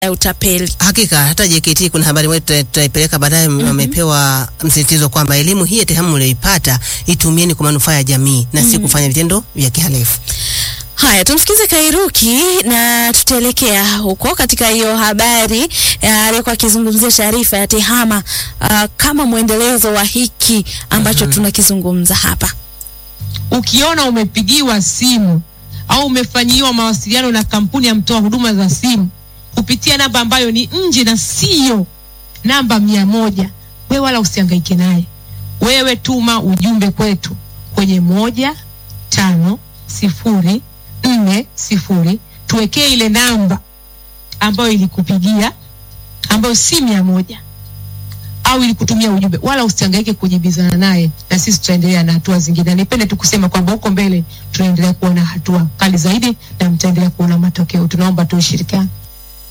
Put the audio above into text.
ya utapeli. Hakika hata JKT kuna habari moja tuta- tutaipeleka baadaye. mm Wamepewa msisitizo kwamba elimu hii ya TEHAMA mlioipata itumieni kwa manufaa ya jamii na si kufanya vitendo vya kihalifu. Haya, tumsikize Kairuki na tutaelekea huko katika hiyo habari ya aliyekuwa akizungumzia taarifa ya TEHAMA uh, kama mwendelezo wa hiki ambacho tunakizungumza hapa. ukiona umepigiwa simu au umefanyiwa mawasiliano na kampuni ya mtoa huduma za simu kupitia namba ambayo ni nje na siyo namba mia moja, we wala usihangaike naye. Wewe tuma ujumbe kwetu kwenye moja tano sifuri nne sifuri, tuwekee ile namba ambayo ilikupigia ambayo si mia moja au ili kutumia ujumbe, wala usihangaike kujibizana naye, na sisi tutaendelea na hatua zingine. Na nipende tu kusema kwamba huko mbele tunaendelea kuona hatua kali zaidi na mtaendelea kuona matokeo. Tunaomba tu ushirikiano.